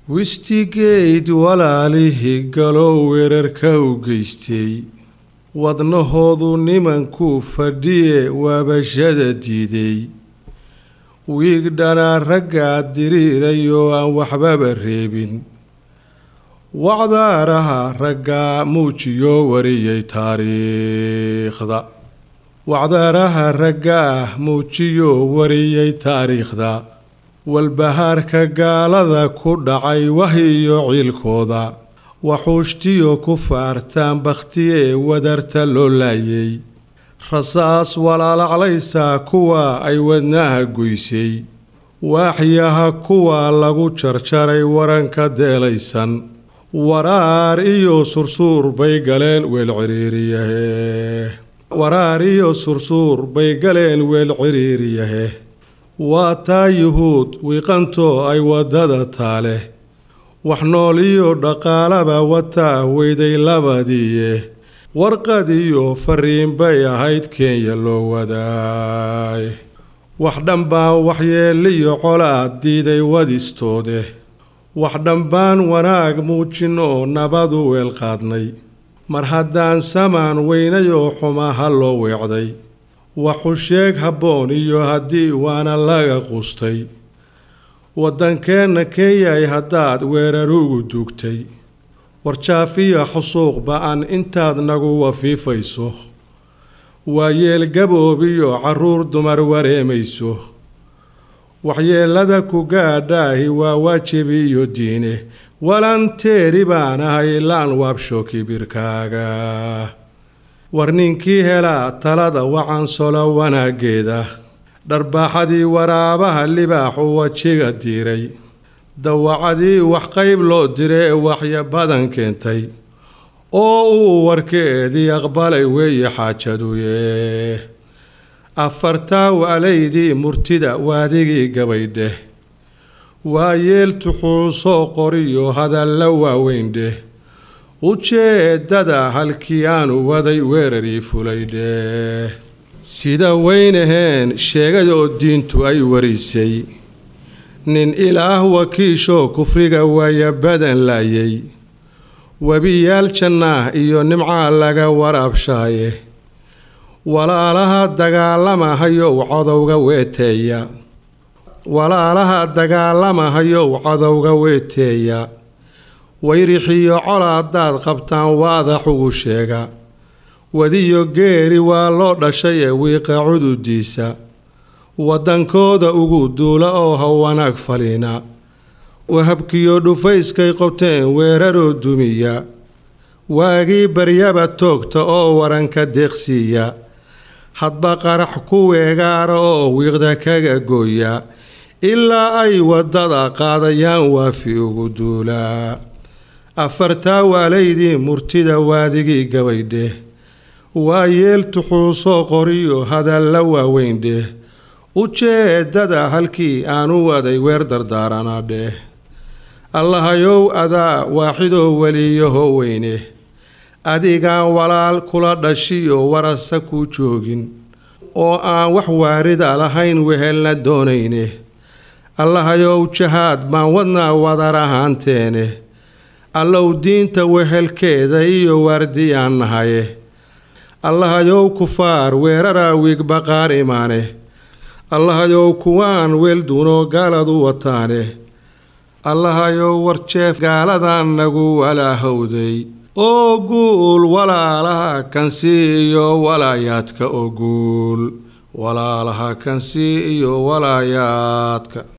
wistigeyd walaalihii galow weerarka u geystay wadnahoodu nimankuu fadhiye waabashada diiday wiigdhanaa raggaa diriirayoo aan waxbaba reebin wacdaaraha raggaa muujiyoo wariyay taariikhda wacdaaraha raggaah muujiyoo wariyay taariikhda walbahaarka gaalada ku dhacay wahiyo ciilkooda waxuushtiyo ku faartaan bakhtiye wadarta loo laayay rasaas walaalaclaysaa kuwa ay wadnaha goysay waaxyaha kuwa lagu jarjaray waranka deelaysan waraar iyo sursuur bay galeen weel ciriiriyahe waraar iyo sursuur bay galeen weel ciriiriyahe waa taa yuhuud wiiqantoo ay waddada taaleh wax nool iyo dhaqaalaba wataa weyday labadiiye warqad iyo fariin bay ahayd kenya loo wadaay wax dhanbaan waxyeeliyo colaad diiday wadistoode wax dhanbaan wanaag muujinoo nabadu weel qaadnay mar haddaan samaan weynayoo xumaha loo weecday waxu sheeg habboon iyo haddii waana laga qustay waddankeenna kenyay haddaad weerarugu dugtay warjaafiya xusuuq ba-an intaad nagu wafiifayso waa yeel gaboobiyo carruur dumar wareemayso waxyeelada ku gaadhaahi waa waajibi iyo diine walanteeri baan ahay laan waabsho kibirkaaga war ninkii helaa talada wacansolo wanaaggeeda dharbaaxadii waraabaha libaaxu wajiga diiray dawacadii wax qayb loo diray ee waxya badan keentay oo uu warkeedii aqbalay weeye xaajaduye afartaa waalaydii murtida waadigii gabaydheh waa yeel tuxuusoo qoriyo hadalla waaweyn-dheh ujeedada halkii aanu waday weerarii fulaydheh sida weynaheen sheegayoo diintu ay warisay nin ilaah wakiishoo kufriga waaya badan laayay webiyaal jannaah iyo nimcaa laga waraabshaaye walaalaha dagaalamahayow cadowga weeteeya walaalaha dagaalamahayow cadowga weeteeya wayrixiyo col haddaad qabtaan waadax ugu sheega wadiyo geeri waa loo dhashay ee wiiqa cududiisa waddankooda ugu duula oo ha wanaag faliina wahabkiyo dhufayskay qobteen weeraroo dumiya waagii baryaba toogta oo waranka deeqsiiya hadba qarax ku weegaara oo wiiqda kaga gooya ilaa ay waddada qaadayaan waafi ugu duulaa afartaa waalaydii murtida waadigii gabaydheh waa yeel tuxuusoo qoriyo hadalla waaweyn-dheh ujeedada halkii aanu waday weer dardaaranaa dheh allahayow adaa waaxidoo weliyaho weyne adigaan walaal kula dhashiyo warasa ku joogin oo aan wax waarida lahayn wehelna doonayne allahayow jahaad baan wadnaa wadar ahaanteene allow diinta wehelkeeda iyo waardiyaan nahaye allahayow kufaar weeraraa wiigbaqaar imaane allahayow kuwaan weelduunoo gaaladu wataane allahayow warjeef gaaladan nagu walaahowday oo guul walaalaha kansii iyo walaayaadka oo guul walaalaha kansii iyo walaayaadka